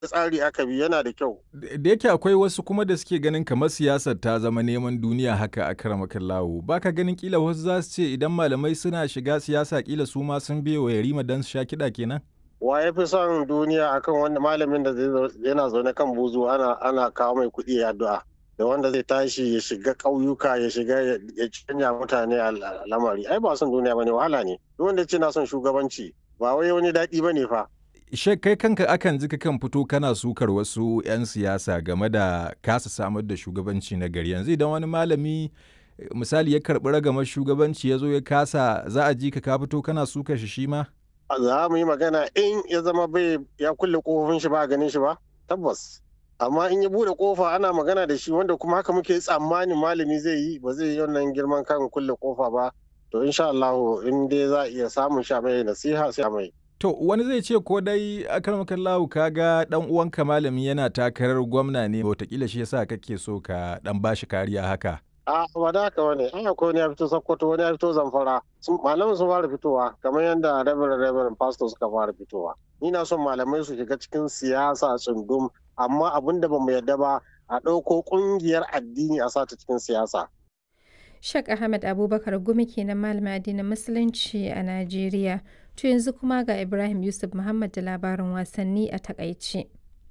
tsari aka bi yana da kyau. Da yake akwai wasu kuma da suke ganin kamar siyasar ta zama neman duniya haka a karamakan lawo. Ba ka ganin kila wasu za su ce idan malamai suna shiga siyasa kila su ma sun biye wa yarima don su sha kiɗa kenan? Wa ya fi son duniya akan wanda malamin da yana zaune kan buzu ana ana kawo mai kuɗi ya addu'a. Da wanda zai tashi ya shiga ƙauyuka ya shiga ya canja mutane a lamari. Ai ba son duniya bane wahala ne. Duk wanda ce na son shugabanci ba wai wani daɗi bane fa. Shek kai kanka akan ji kan fito kana sukar wasu 'yan siyasa game da kasa samar da shugabanci na gari yanzu idan wani malami misali ya karɓi ragamar shugabanci ya zo ya kasa za a ji ka ka fito kana sukar shi shi ma? Za mu yi magana in ya zama bai ya kulle kofofin shi ba a ganin shi ba tabbas amma in ya bude kofa ana magana da shi wanda kuma haka muke tsammanin malami zai yi ba zai yi wannan girman kan kulle kofa ba to insha Allah in dai za a iya samun sha mai nasiha sai mai To wani zai ce ko dai akarmakan lahu kaga dan uwanka malami yana takarar gwamna ne wataƙila shi yasa kake so ka dan bashi kariya haka. A ba da haka wani an akwai wani ya fito Sokoto wani ya fito Zamfara malamin sun fara fitowa kamar yadda Reverend Reverend Pastor suka fara fitowa. Ni na son malamai su shiga cikin siyasa tsundum amma abin da bamu yarda ba a ɗauko ƙungiyar addini a sata cikin siyasa. Shek Ahmed Abubakar Gumi kenan malamin addinin Musulunci a Najeriya. To yanzu kuma ga Ibrahim Yusuf Muhammad da labarin wasanni a takaice.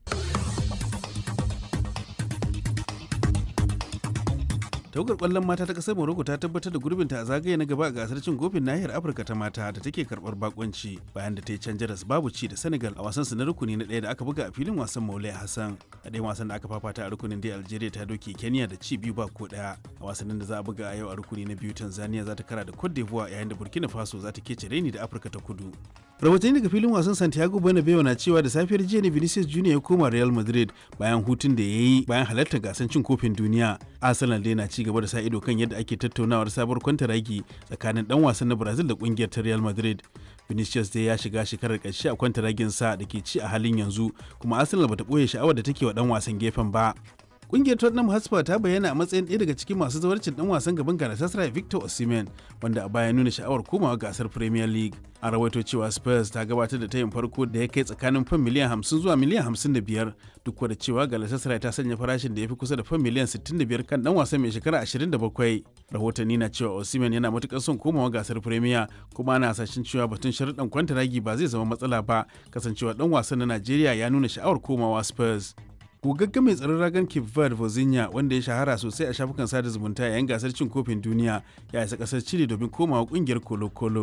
tawagar kwallon mata ta kasar morocco ta tabbatar da gurbinta a zagaye na gaba a gasar cin kofin nahiyar afirka ta mata da take karbar bakonci bayan da ta yi can jaras babu ci da senegal a wasan su na rukuni na ɗaya da aka buga a filin wasan maulai hassan a ɗayan wasan da aka fafata a rukunin dai algeria ta doke kenya da ci biyu ba ko ɗaya a wasannin da za a buga a yau a rukuni na biyu tanzania za ta kara da cote d'ivoire yayin da burkina faso za ta kece raini da afirka ta kudu rahotanni daga filin wasan santiago bernabeu na cewa da safiyar jiya ne vinicius junior ya koma real madrid bayan hutun da ya yi bayan halartar gasar cin kofin duniya arsenal dai na ci gaba da sa ido kan yadda ake tattaunawar sabuwar kwantaragi tsakanin dan wasan na brazil da kungiyar ta real madrid vinicius dai ya shiga shekarar ƙarshe a kwantaragin sa da ke ci a halin yanzu kuma arsenal bata ɓoye sha'awar da take wa dan wasan gefen ba Kungiyar Tottenham Hotspur ta bayyana a matsayin ɗaya daga cikin masu zawarcin ɗan wasan gaban Galatasaray Victor Osimhen wanda a baya nuna sha'awar komawa gasar Premier League. A rawaito cewa Spurs ta gabatar da tayin farko da ya kai tsakanin fan miliyan 50 zuwa miliyan 55 duk da cewa Galatasaray ta sanya farashin da ya fi kusa da fan miliyan 65 kan ɗan wasan mai shekara 27. Rahotanni na cewa Osimhen yana matukar son komawa gasar Premier kuma ana hasashen cewa batun sharuɗan kwantaragi ba zai zama matsala ba kasancewa ɗan wasan na Najeriya ya nuna sha'awar komawa Spurs. gogagge mai tsaron ragan Cape Verde Vozinha wanda ya shahara sosai a shafukan sada zumunta yayin gasar cin kofin duniya ya isa kasar Chile domin komawa kungiyar Colo-Colo.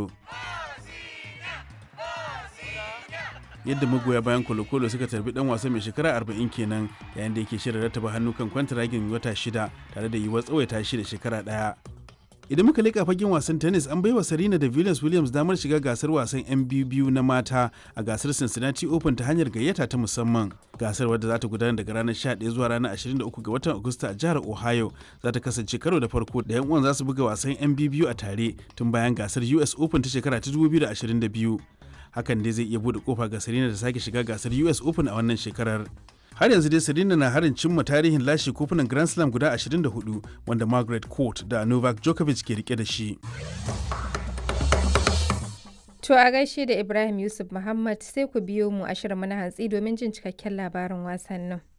yadda magoya bayan kolokolo suka tarbi dan wasa mai shekara 40 kenan yayin da yake shirin rattaba hannu kan kwantaragin wata shida tare da yiwuwar tsawaita shi da shekara daya idan muka leƙa fagen wasan tennis an baiwa Serena da Venus Williams damar shiga gasar wasan 'yan biyu na mata a gasar Cincinnati Open ta hanyar gayyata ta musamman. Gasar wadda za ta gudana daga ranar 11 zuwa ranar 23 ga watan Agusta a jihar Ohio za ta kasance karo da farko da 'yan uwan za su buga wasan 'yan biyu a tare tun bayan gasar US Open ta shekara ta 2022. Hakan dai zai iya bude kofa ga Serena da sake shiga gasar US Open a wannan shekarar. har yanzu dai Serena na harin cimma tarihin lashe kofunan Grand Slam guda 24 wanda Margaret Court da Novak Djokovic ke rike da shi. To a gaishe da Ibrahim Yusuf Muhammad sai ku biyo mu a shirin na hantsi domin jin cikakken labarin wasannin.